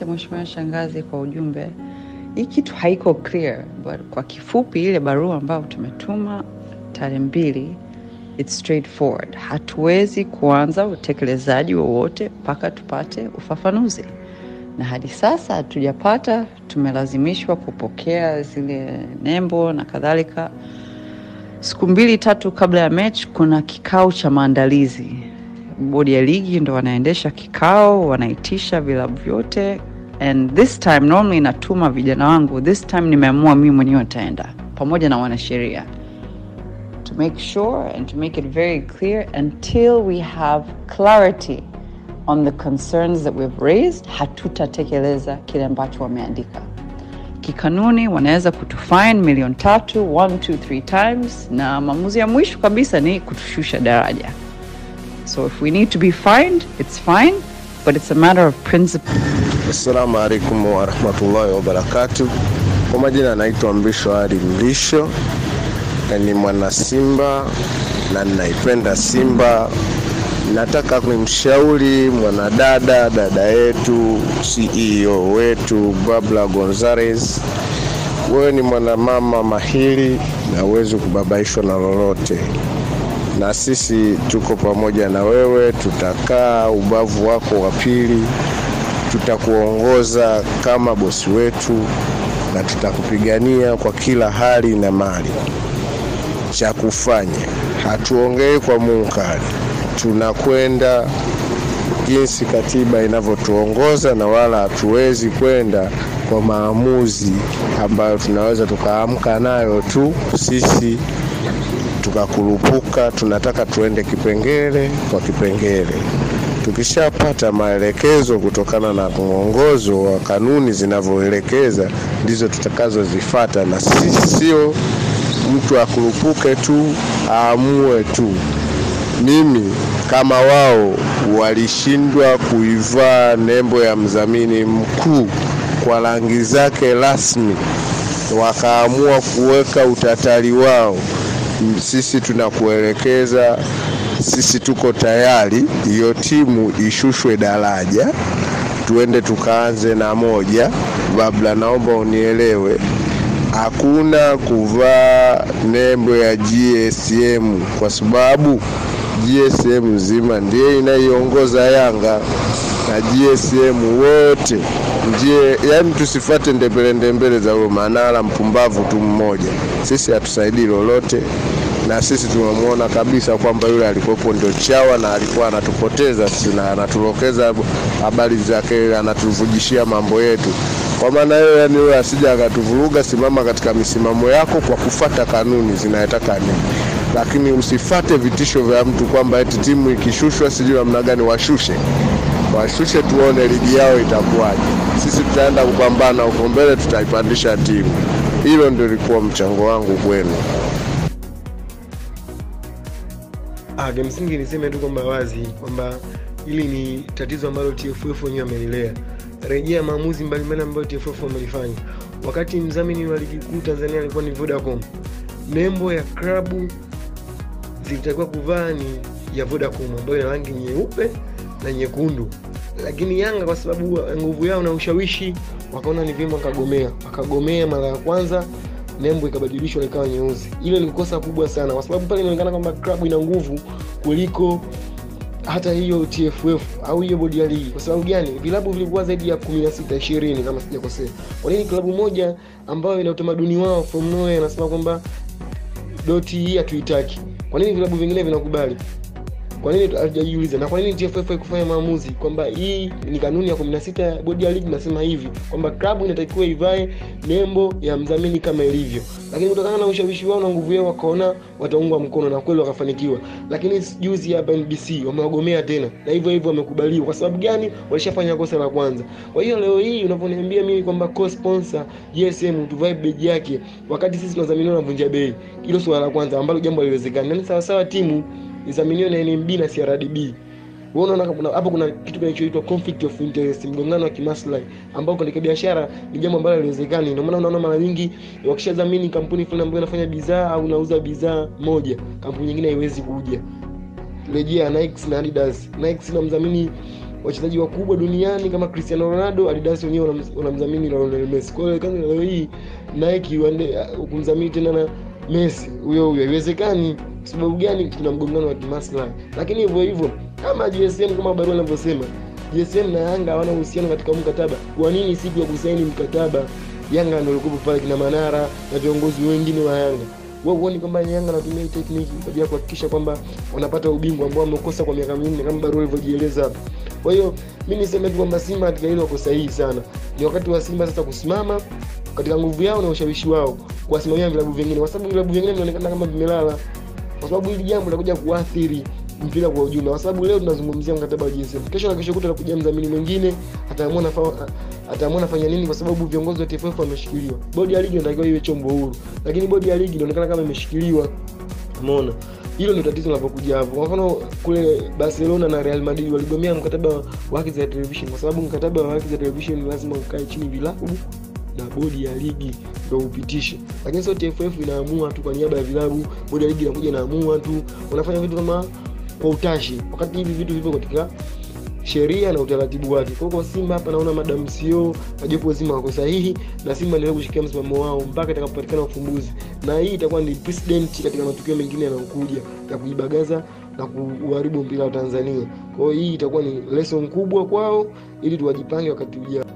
Mheshimiwa Shangazi kwa ujumbe. Hii kitu haiko clear, but kwa kifupi, ile barua ambayo tumetuma tarehe mbili, it's straightforward. Hatuwezi kuanza utekelezaji wowote mpaka tupate ufafanuzi, na hadi sasa hatujapata. Tumelazimishwa kupokea zile nembo na kadhalika. Siku mbili tatu kabla ya mechi, kuna kikao cha maandalizi bodi ya ligi ndo wanaendesha kikao, wanaitisha vilabu vyote, and this time normally natuma vijana wangu, this time nimeamua mimi mwenyewe nitaenda pamoja na wanasheria to make sure and to make it very clear until we have clarity on the concerns that we've raised, hatutatekeleza kile ambacho wameandika. Kikanuni wanaweza kutufine milioni tatu, one, two, three times, na maamuzi ya mwisho kabisa ni kutushusha daraja. So if we need to be fined, it's fine, but it's a matter of principle. Assalamu alaikum warahmatullahi wabarakatu. Kwa majina anaitwa Mrisho Ali Mrisho na ni mwana Simba na ninaipenda Simba. Nataka kumshauri mwanadada dada yetu CEO wetu Babla Gonzalez, wewe ni mwanamama mahiri na huwezi kubabaishwa na lolote na sisi tuko pamoja na wewe, tutakaa ubavu wako wa pili, tutakuongoza kama bosi wetu na tutakupigania kwa kila hali na mali. Cha kufanya hatuongei kwa munkari, tunakwenda jinsi katiba inavyotuongoza, na wala hatuwezi kwenda kwa maamuzi ambayo tunaweza tukaamka nayo tu sisi tukakurupuka. Tunataka tuende kipengele kwa kipengele. Tukishapata maelekezo kutokana na mwongozo wa kanuni zinavyoelekeza, ndizo tutakazozifata, na sisi sio mtu akurupuke tu aamue tu. Mimi kama wao walishindwa kuivaa nembo ya mdhamini mkuu kwa rangi zake rasmi, wakaamua kuweka utatari wao sisi tunakuelekeza, sisi tuko tayari, hiyo timu ishushwe daraja, tuende tukaanze na moja. Babla, naomba unielewe, hakuna kuvaa nembo ya GSM kwa sababu GSM nzima ndiye inaiongoza Yanga na GSM wote ndiye, yani tusifate ndembele ndembele za huyo Manara mpumbavu tu mmoja. Sisi hatusaidii lolote, na sisi tumemwona kabisa kwamba yule alikuwepo ndio chawa na alikuwa anatupoteza sisi na anatulokeza habari zake, anatuvujishia mambo yetu. Kwa maana hiyo, yani yule asija akatuvuruga. Simama katika misimamo yako kwa kufata kanuni zinayotaka nini lakini usifate vitisho vya mtu kwamba eti timu ikishushwa sijui namna gani washushe washushe tuone ligi yao itakuwaje. Sisi tutaenda kupambana huko mbele, tutaipandisha timu. Hilo ndio lilikuwa mchango wangu kwenu. Ah, kimsingi niseme tu kwamba wazi kwamba hili ni tatizo ambalo TFF wenyewe wamelilea. Rejea maamuzi mbalimbali ambayo TFF wamelifanya. Wakati mdhamini wa ligi kuu Tanzania alikuwa ni Vodacom, nembo ya klabu zilitakiwa kuvaa ni ya Vodacom ambayo ina rangi nyeupe na nyekundu, lakini Yanga kwa sababu nguvu yao na ushawishi wakaona ni vyema wakagomea, wakagomea mara ya kwanza nembo ikabadilishwa ikawa nyeusi. Ile ni kosa kubwa sana, kwa sababu pale inaonekana kwamba klabu ina nguvu kuliko hata hiyo TFF au hiyo bodi ya ligi. Kwa sababu gani? Vilabu vilikuwa zaidi ya 16 20 kama sijakosea. Kwa nini klabu moja ambayo ina utamaduni wao from nowhere anasema kwamba doti hii hatuitaki? Kwa nini vilabu vingine vinakubali? Kwa nini hatujajiuliza? Na kwa nini TFF haikufanya maamuzi kwamba hii ni kanuni ya 16 ya bodi ya ligi nasema hivi kwamba klabu inatakiwa ivae nembo ya mdhamini kama ilivyo, lakini kutokana na ushawishi wao na nguvu yao wakaona wataungwa mkono na kweli wakafanikiwa. Lakini juzi hapa NBC wamewagomea tena, na hivyo hivyo wamekubaliwa. Kwa sababu gani? Walishafanya kosa la kwanza. Kwa hiyo leo hii unavyoniambia mimi kwamba co-sponsor GSM tuvae beji yake wakati sisi tunadhaminiwa na vunja bei, hilo swala la kwanza ambalo jambo haliwezekani. Yaani sawa sawa timu idhaminiwe na NMB na CRDB. Wewe unaona kuna hapo kuna kitu kinachoitwa conflict of interest, mgongano wa kimaslahi ambao katika biashara ni jambo ambalo haliwezekani. Ndio maana unaona mara nyingi wakishadhamini kampuni fulani ambayo inafanya bidhaa au inauza bidhaa moja, kampuni nyingine haiwezi kuja. Rejea Nike na Adidas. Nike na mdhamini wachezaji wakubwa duniani kama Cristiano Ronaldo, Adidas wenyewe wanam- wanamdhamini Lionel Messi. Kwa hiyo kama leo hii Nike waende uh, kumdhamini tena na Messi huyo huyo, haiwezekani. Kwa sababu gani? Kuna mgongano wa kimaslahi. Lakini hivyo hivyo kama GSM, kama barua inavyosema, GSM na Yanga hawana uhusiano katika huu mkataba. Kwa nini siku ya kusaini mkataba Yanga ndio walikuwa pale kina Manara na viongozi wengine wa Yanga wao huoni kwamba Yanga anatumia hii tekniki kwa ajili ya kuhakikisha kwamba wanapata ubingwa ambao wamekosa kwa miaka minne kama barua ilivyojieleza hapa. Kwa hiyo mi niseme tu kwamba Simba katika hilo wako sahihi sana. Ni wakati wa Simba sasa kusimama katika nguvu yao na ushawishi wao kuwasimamia vilabu vingine, kwa sababu vilabu vingine vinaonekana kama vimelala, kwa sababu hili jambo litakuja kuathiri mpira kwa ujumla, kwa sababu leo tunazungumzia mkataba wa GSM, kesho na kesho kutwa atakuja mdhamini mwingine, ataamua nafa ataamua nafanya nini, kwa sababu viongozi wa TFF wameshikiliwa. Bodi ya ligi inatakiwa iwe chombo huru, lakini bodi ya ligi inaonekana kama imeshikiliwa. Umeona, hilo ndio tatizo linapokuja hapo. Kwa mfano kule Barcelona na Real Madrid waligomea mkataba wa haki za television, kwa sababu mkataba wa haki za television lazima ukae chini vilabu na bodi ya ligi ndio upitishe, lakini sio TFF inaamua tu kwa niaba ya vilabu. Bodi ya ligi inakuja inaamua tu, wanafanya vitu kama kwa utashi, wakati hivi vitu vipo katika sheria na utaratibu wake. Kwa hiyo kwa Simba hapa naona madam CEO na jopo zima wako sahihi, na Simba endelea kushikia msimamo wao mpaka itakapopatikana ufumbuzi, na hii itakuwa ni precedent katika matukio mengine yanayokuja ya kuibagaza na kuharibu mpira wa Tanzania. Kwa hiyo hii itakuwa ni lesson kubwa kwao, ili tuwajipange wakati ujao.